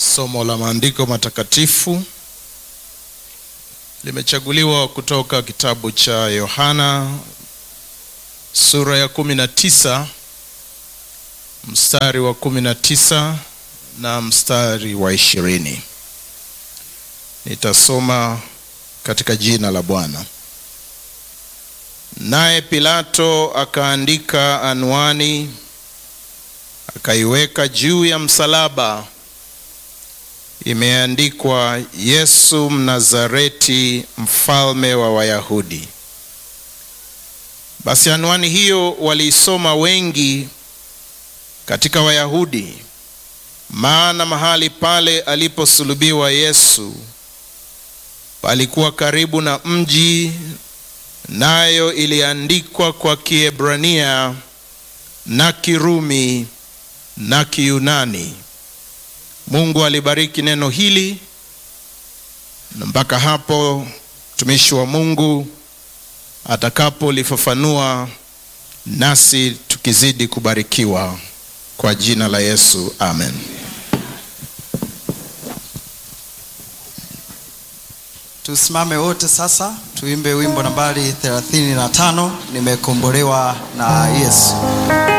Somo la maandiko matakatifu limechaguliwa kutoka kitabu cha Yohana sura ya kumi na tisa mstari wa kumi na tisa na mstari wa ishirini. Nitasoma katika jina la Bwana. Naye Pilato akaandika anwani, akaiweka juu ya msalaba, imeandikwa Yesu Mnazareti, mfalme wa Wayahudi. Basi anwani hiyo waliisoma wengi katika Wayahudi, maana mahali pale aliposulubiwa Yesu palikuwa karibu na mji, nayo iliandikwa kwa Kiebrania na Kirumi na Kiyunani. Mungu alibariki neno hili, na mpaka hapo mtumishi wa Mungu atakapolifafanua, nasi tukizidi kubarikiwa kwa jina la Yesu, amen. Tusimame wote sasa, tuimbe wimbo nambari 35, nimekombolewa na Yesu.